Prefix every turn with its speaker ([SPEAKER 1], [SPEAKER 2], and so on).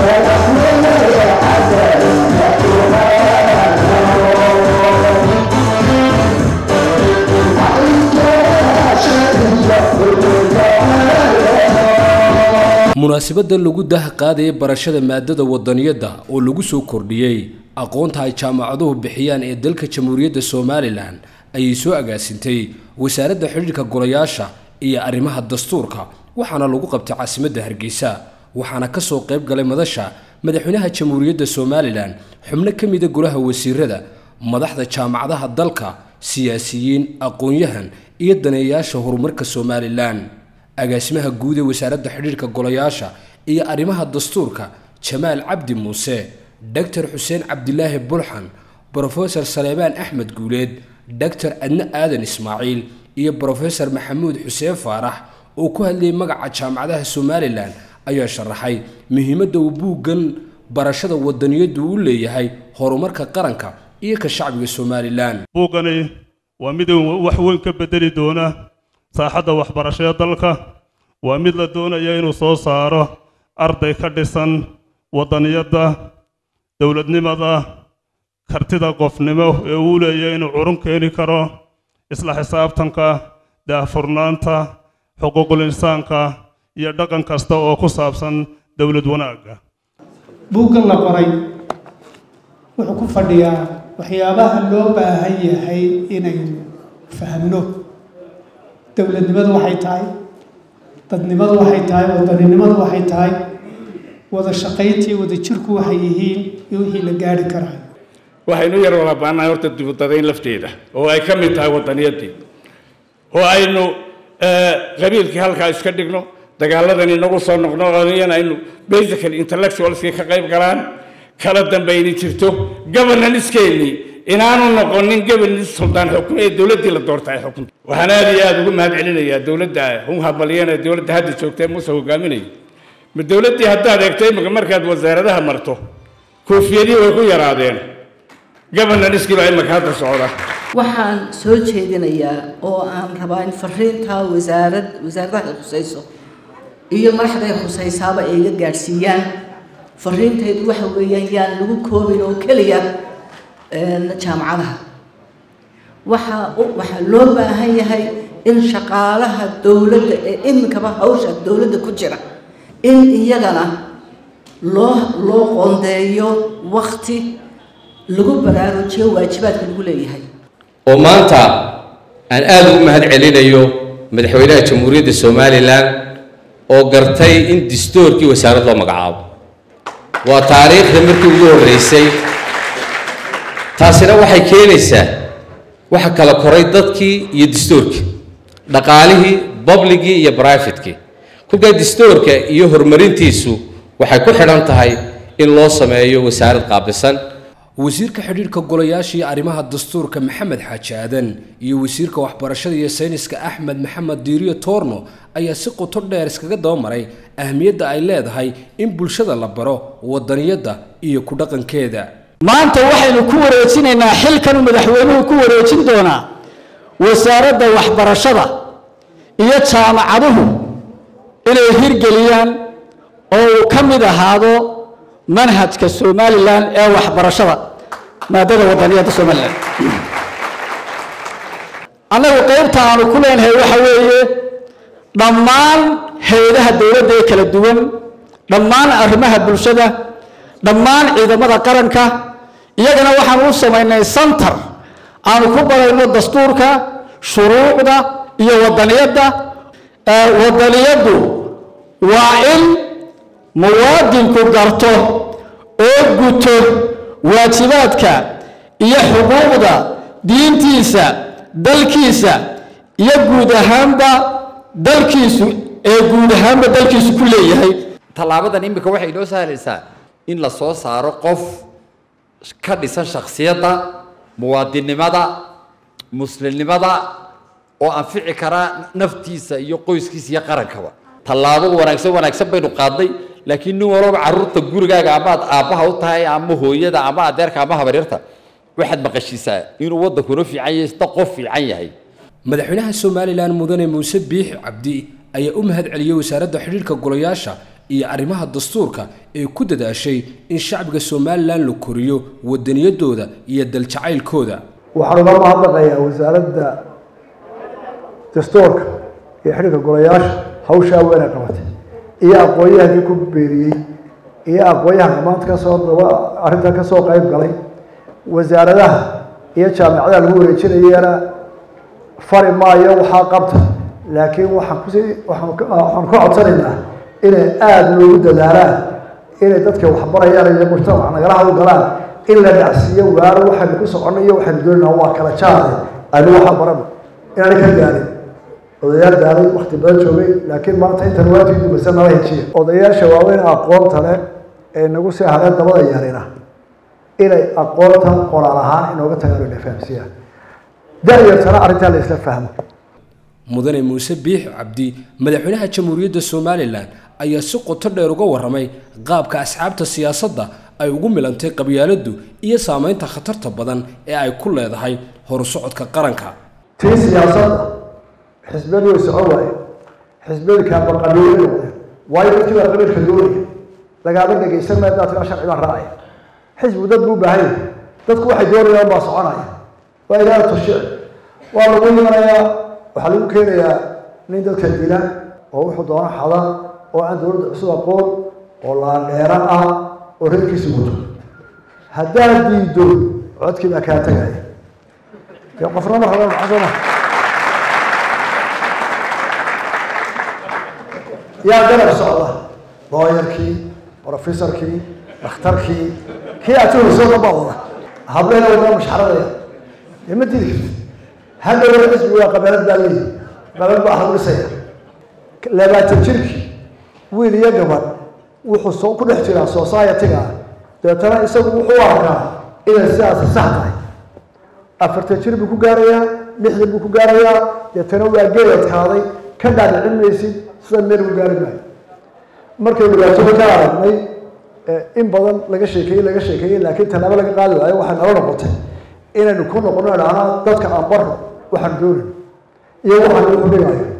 [SPEAKER 1] munaasabadda lagu dah qaadaya barashada maadada wadaniyadda oo lagu soo kordhiyey aqoonta ay jaamacaduhu bixiyaan ee dalka jamhuuriyadda somalilan ayay soo agaasintay wasaaradda xidhiirka golayaasha iyo arrimaha dastuurka waxaana lagu qabtay caasimadda hargeysa waxaana ka soo qayb galay madasha madaxweynaha jamhuuriyadda somalilan xubno ka mida golaha wasiirada madaxda jaamacadaha dalka siyaasiyiin aqoon-yahan iyo daneeyayaasha horumarka somalilan agaasimaha guud ee wasaaradda xidhiirka golayaasha iyo arrimaha dastuurka jamaal cabdi muuse doctor xuseen cabdilaahi bulxan brofesor saleebaan axmed guuleed doctor adne aadan ismaaciil iyo brofesor maxamuud xuseen faarax oo ku hadlayay magaca jaamacadaha somalilan ayaa sharaxay muhiimadda uu buuggan barashada wadaniyaddu u leeyahay horumarka qaranka iyo ka shacbiga somalilan
[SPEAKER 2] buuggani waa mid wax weyn ka bedeli doona saaxadda waxbarashada dalka waa mid la doonaya inuu soo saaro arday ka dhisan wadaniyadda dowladnimada kartida qofnimo ee uu leeyahay inuu curun keeni karo isla xisaabtanka daahfurnaanta xuquuqul insaanka iyo dhaqan kasta oo ku saabsan dowlad wanaagga
[SPEAKER 3] buuggan la qoray wuxuu ku fadhiyaa waxyaabaha loo baahan yahay inaynu fahmno dowladnimadu waxay tahay dadnimadu waxay tahay wadaninimadu waxay tahay wada shaqayntii wada jirku waxay yihiin iyo wixii la gaari karaa
[SPEAKER 4] waxaynu yar wada baanahay horta dibudadayn lafteeda oo ay ka mid tahay wadaniyadii oo aynu qabiilkii halkaa iska dhigno dagaaladan inagu soo noqno iyana aynu basically intellectualskii ka qayb galaan kala dambayni jirto governancekeenii inaanu noqonin governanced suldaan xukun ee dowladdii la doorta ay xukunta waxaan aad iyo aada ugu mahad celinayaa dowladda hun habaliyana dowladda hadda joogta ee muuse hogaaminaya ma dowladdii haddaad eegto imika markaad wasaaradaha marto koofiyadii way ku yaraadeen governancekii baa imika hadda socda
[SPEAKER 5] waxaan soo jeedinayaa oo aan rabaa in fariintaa wasaarad wasaaradaha ay khusayso iyo madaxda ay khusaysaaba ay iga gaadhsiiyaan fariintaydu waxa weeyaan yaan lagu koobin oo keliya jaamacadaha waxaa waxaa loo baahan yahay in shaqaalaha dowladda ee iminkaba hawsha dowladda ku jira in iyagana loo loo qoondeeyo wakti lagu baraarujiyo waajibaadka lagu leeyahay
[SPEAKER 6] oo maanta aan aada ugu mahad celinayo madaxweynaha jamhuuriyadda somalilan oo gartay in distoorkii wasaarad loo magacaabo waa taariikhda markii ugu horreysay taasina waxay keenaysaa waxa kala koray dadkii iyo distoorkii dhaqaalihii babligii iyo brivatekii kolkaa distoorka iyo horumarintiisu waxay ku xidhan tahay in loo sameeyo wasaarad qaabisan
[SPEAKER 1] wasiirka xidhiirka golayaasha iyo arrimaha dastuurka maxamed xaaji aadan iyo wasiirka waxbarashada iyo sayniska axmed maxamed diiriyo toorno ayaa si qoto dheer iskaga dabamaray ahmiyadda ay leedahay in bulshada la baro wadaniyadda iyo ku dhaqankeeda
[SPEAKER 7] maanta waxaynu ku wareejinaynaa xilkan madaxweynuhu ku wareejin doonaa wasaaradda waxbarashada iyo jaamacaduhu inay hirgeliyaan oo uu ka mid ahaado manhajka somalilan ee waxbarashada maadada wadaniyadda somalilan annagu qaybta aanu ku leenahay waxa weeye dhammaan hay-adaha dowladda ee kala duwan dhammaan arrimaha bulshada dhammaan ciidamada qaranka iyagana waxaanu u samaynay santar aanu ku barayno dastuurka shuruucda iyo wadaniyadda wadaniyaddu waa in muwaadinku garto oo guto waajibaadka iyo xuquuqda diintiisa dalkiisa iyo guud ahaanba dalkiisu ee guud ahaanba dalkiisu ku leeyahay
[SPEAKER 8] tallaabadan iminka waxay inoo sahlaysaa in la soo saaro qof ka dhisan shakhsiyadda muwaadinnimada muslimnimada oo anfici karaa naftiisa iyo qoyskiisa iyo qarankaba tallaabo wanaagsan wanaagsan baynu qaadnay laakiin nin walaba carruurta gurigaaga amaad aabbaha u tahay ama hooyada ama adeerka ama habaryarta waxaad maqashiisaa inuu waddankuna fiican yahay sida qof fiican yahay
[SPEAKER 1] madaxweynaha somalilan mudane muuse biixi cabdi ayaa u mahad celiyey wasaaradda xidhiirka golayaasha iyo arrimaha dastuurka ee ku dadaashay in shacbiga somalilan la koriyo wadaniyadooda iyo daljacaylkooda
[SPEAKER 9] waxaan uga mahadnaqayaa wasaaradda dastuurka iyo xidhiirka golayaasha hawshaa weyna qabatay iyo aqoon-yahankii ku beeriyey iyo aqoon-yahanka maanta kasoo daba arrintan kasoo qayb galay wasaaradaha iyo jaamicadaha lagu wareejinayana fari maayo waxaa qabta laakiin waxaan kusii waxaan waxaan ku codsanaynaa inay aada loogu dadaalaan inay dadka waxbarayaan iyo mujtamac nagala hawlgalaan in la dhacsiiyo waaro waxaynu ku soconno iyo waxaynu doonayna waa kala jaade aynu waxaa barano inaanay ka gaarin odayaal daalay wakti badan joogay laakiin maanta intan waajib dumasa nala hejiya odayaasha waaweyn aqoonta leh ee nagu sii hadeen dabada yarina inay aqoonta qoraal ahaan inooga tagaan ina fahamsiiyaan da-yartana arrintaa la isla fahmo
[SPEAKER 1] mudane muuse biix cabdi madaxweynaha jamhuuriyadda somalilan ayaa si qoto dheer uga warramay qaabka asxaabta siyaasadda ay ugu milantay qabyaaladdu iyo saameynta khatarta badan ee ay ku leedahay horusocodka qaranka
[SPEAKER 9] tii siyaasadda xisbiyadu way socon waaye xisbiyadu kaabalqabiilay noqdeen waayo dadkii baa qabiilka doonaya lagaama dhegaysan maya daad tiraa sharci baan raacaya xisbigu dad buu baahan yahay dadku waxay doonayaan baa soconaya waa ilaaha tashiic waa lagu imanayaa waxaa lagu keenayaa nin dadka dila oo wuxuu doono xada oo aan dowladda cusub aqoon oo laandheera ah oo reerkiisa wato haddaad diido codkii baa kaa tegaya dee qofna ma raba maxaa soo maha yaa garab socda looyarkii professorkii dhakhtarkii kii atuhayso dhan baa wada hableena wadana mashxaradaya dee ma dili kartid hadhow xisbi waa qabeelad baa leeyihi qabeelad baa hadlisaya labaatan jirkii wiil iyo gabadh wuxuu soo ku dhex jiraa society-ga deetana isagu wuxuu arkaa inay sidaasi sax tahay afartan jir buu ku gaarayaa lixdan buu ku gaarayaa deetana waa geeladkaaday ka dhaadhicin maysid sida meel ku gaari maayo markay dhibaatada ka aragnay in badan laga sheekeeyey laga sheekeeyey laakiin tallaabo laga qaadi waayo waxay nala noqotay inaynu ku noqono idhahnaa dadka aan barno waxaan doonin iyo waxaan ugu dhigayo